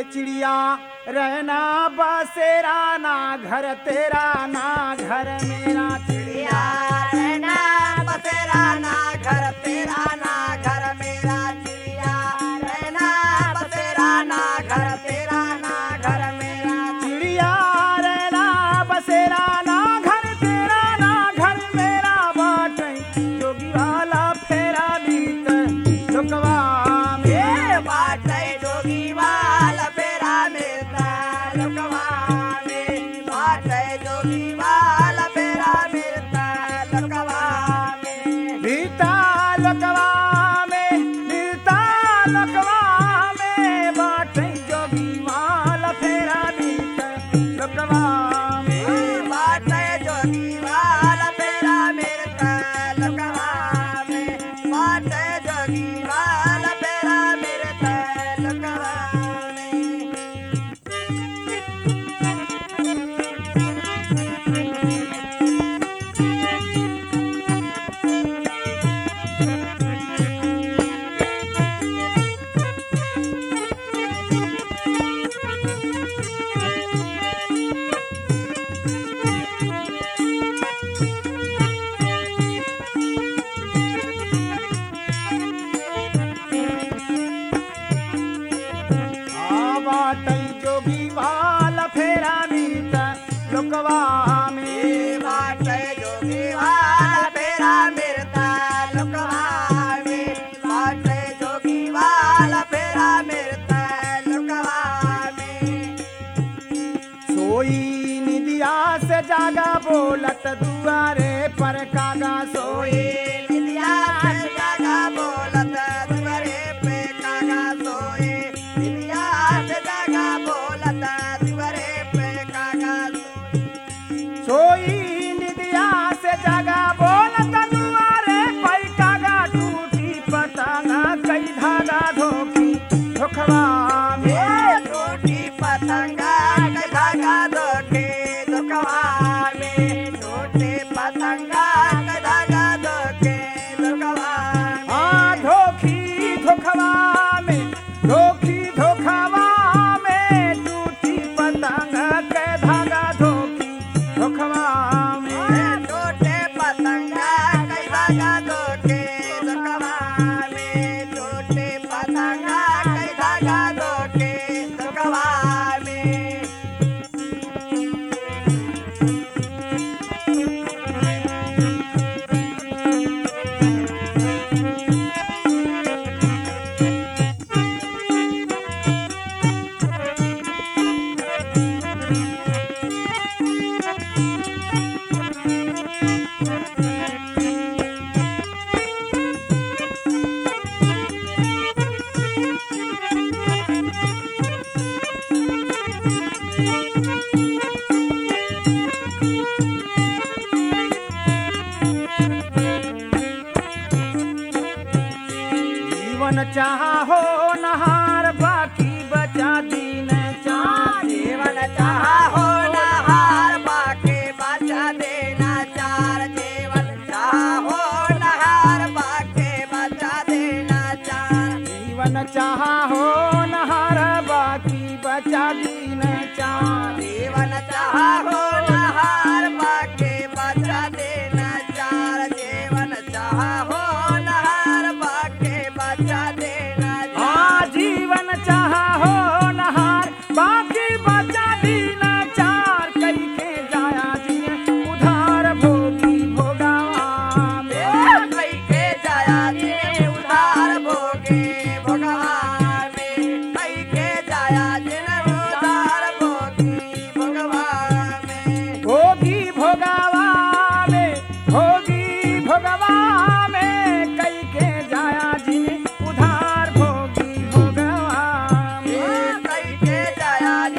ये चिड़िया रहना बसेरा ना घर तेरा ना घर मेरा चिड़िया रहना बसेरा ना घर तेरा ना घर मेरा चिड़िया रहना बसेरा ना घर तेरा ना घर मेरा चिड़िया रहना बसेरा ना घर तेरा ना घर मेरा बाटे जोगी वाला फेरा बीत लोकवा में ये बाटे जोगी वाला फेरा मिलता लोकवा में बाटे जोगी वाला फेरा मिलता लोकवा में बीता लोकवा में बीता लोकवा में बाटे जोगी वाला फेरा बीत लोकवा में बाटे जोगी वाला फेरा मिलता लोकवा में बाटे जोगी वाला फेरा मिलता लोकवा में आ बाटे जोगी वाला फेरा बीत लोकवा में बाटे जोगी वाला फेरा मिलता लोकवा में बाटे जोगी वाला फेरा मिलता लोकवा में सोई निदिया से जागा बोलत दुआरे पर कागा सोई सोए निदिया से जागा बोलत दुआरे पे कागा सोए निदिया से जागा बोलत दुआरे पे कागा सोए सोई निदिया से जागा बोलत दुआरे पर कागा टूटी पतंगा कई धागा धोखी धोखवा में ये टूटी पतंगा के धागा धोखे दुखवा में टूटे पतंगा के धागा धोखे दुखवा में आ धोखी धोखवा में धोखी धोखवा में टूटी पतंगा के धागा धोखी धोखवा में टूटे पतंगा के धागा धोखे दुखवा में टूटे पतंगा के धागा धोखे दुखवा में जीवन चाहा हो नहार बाकी बचा दीन चाह जीवन चाहा हो नहार बाके बचा देना चार जीवन चाहा हो नहार बाके बचा देना चार जीवन चाहा हो नहार बाकी बचा दीन चाह जीवन चाहा हो नहार बाके बचा देना चार जीवन चाहा हो नहार बाके बचा देना चार आ जीवन चाहा हो नहार बाकी बचा दीन चार कई के जाया जिए उधार भोगी भोगावा में कई के जाया जिने उधार भोगे भगवान में कई के जाया जिने उधार भोगी भगवान में भोगी भोगावा में भोगी भोगवा में कई के जाया जिने उधार भोगी भोगवा में कई के जाया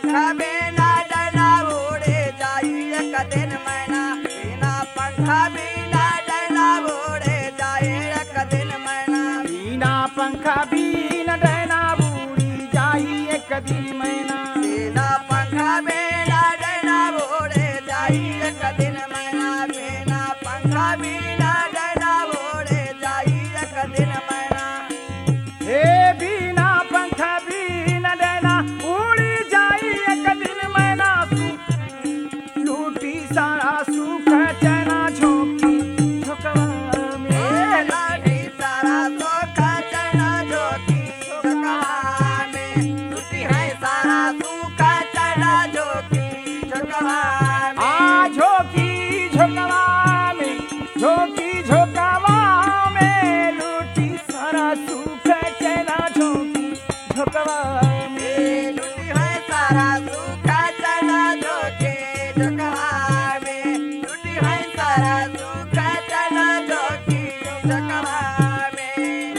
पंखा बिना डना उड़े जाई एक दिन मैना बिना पंखा बिना डना उड़े जाए एक दिन मैना बिना पंखा बिना डैना बूढ़ी जाई एक दिन मैना बिना पंखा बिना डना उड़े जाई एक दिन मैना बिना पंखा बिना डना उड़े जाई एक दिन मैना हे बिना पंखा बिना डैना उड़ी जाई एक दिन मैना सु- लूटी सारा सुख चना झोंकी झोंकवा में लाठी सारा सोखा चना जोकी झोंकवा में टूटी है सारा सूखा चना जोकी झोंकवा में आ झोंकी झोंकवा में झोंकी झोंकवा में लूटी सारा सुख चना झोंकी झोंकवा में टूटी है सारा सूखा चना जोकी झोंकवा में टूटी है सारा सूखा चना जोकी झोंकवा में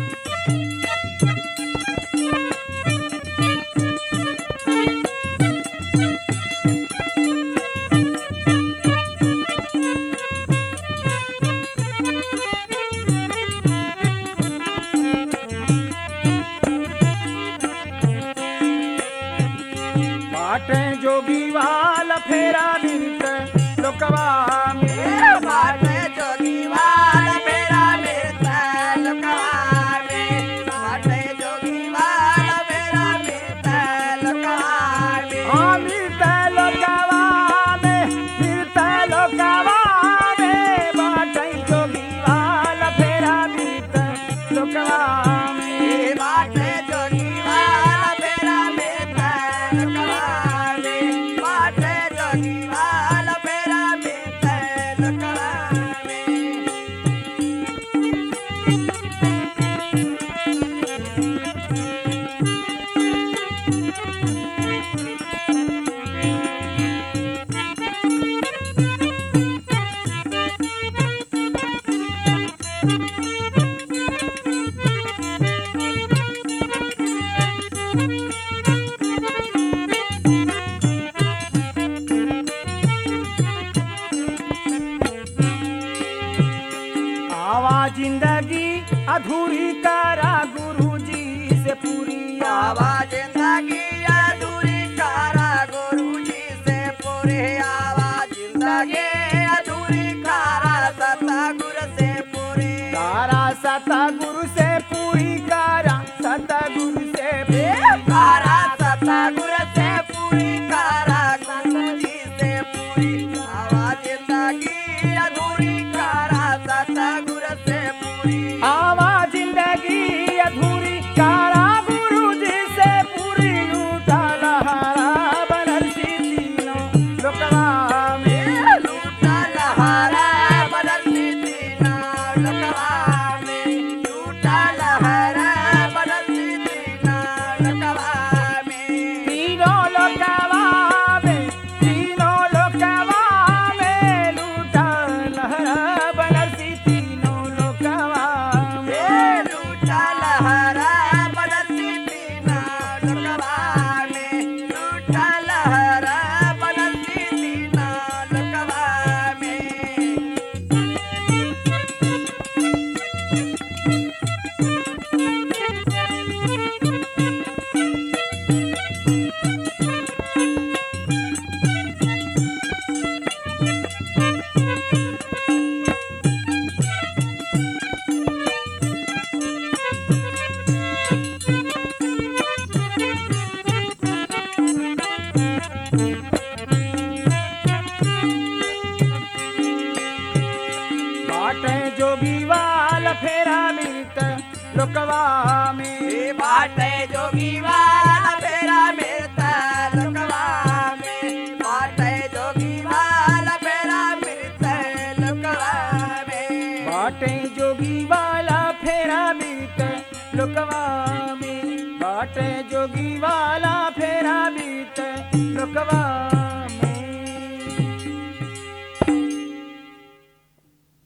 बाटे जोगी वाल फेरा मिलत लोकवा में बाटे जोगी वाल मेरा मिलता लुकवा में बाटे जोगी वाल मेरा मिलता लुकवा में हाँ मिलता लोकवा में मिलता लोकवा में बाटे जोगी वाल फेरा मिलत लोकवा में बाटे जोगी वाल मेरा मिलता लुकवा में बाटे जोगी वाल मेरा मिलता लुकवा में आवा जिंदगी अधूरी करा गुरु जी से पूरी आवा आवा जिंदगी अधूरी कारा गुरु जी से पूरे आवा जिंदगी अधूरी कारा सतगुरु से पूरे तारा सतगुरु से पूरी करा सतगुरु से पूरी कारा सतगुरु से पूरी कारा गुरु जी से पूरी आवा जिंदगी अधूरी कारा सतगुरु से पूरी आवा जिंदगी अधूरी कारा गुरु जी से पूरी लूटा लहारा बनरसी तीनों लोकवा में लूटा लहरा बदलती दीना लकवा में लूटा लहरा बदलती दीना लकवा में तीनों लोकवा में तीनों लोकवा में लूटा लहरा बनरसी तीनों लोकवा में ए लूटा लहरा बदलती दीना लकवा में लूटा लहरा बदलती दीना लकवा में बाटे जोगी वाल फेरा मिलत लोकवा में ए बाटे जोगी वाला फेरा मिलता लुकवा में बाटे जोगी वाला फेरा मिलता लुकवा में बाटे जोगी वाला फेरा मिलत लोकवा में बाटे जोगी वाला फेरा मिलत लोकवा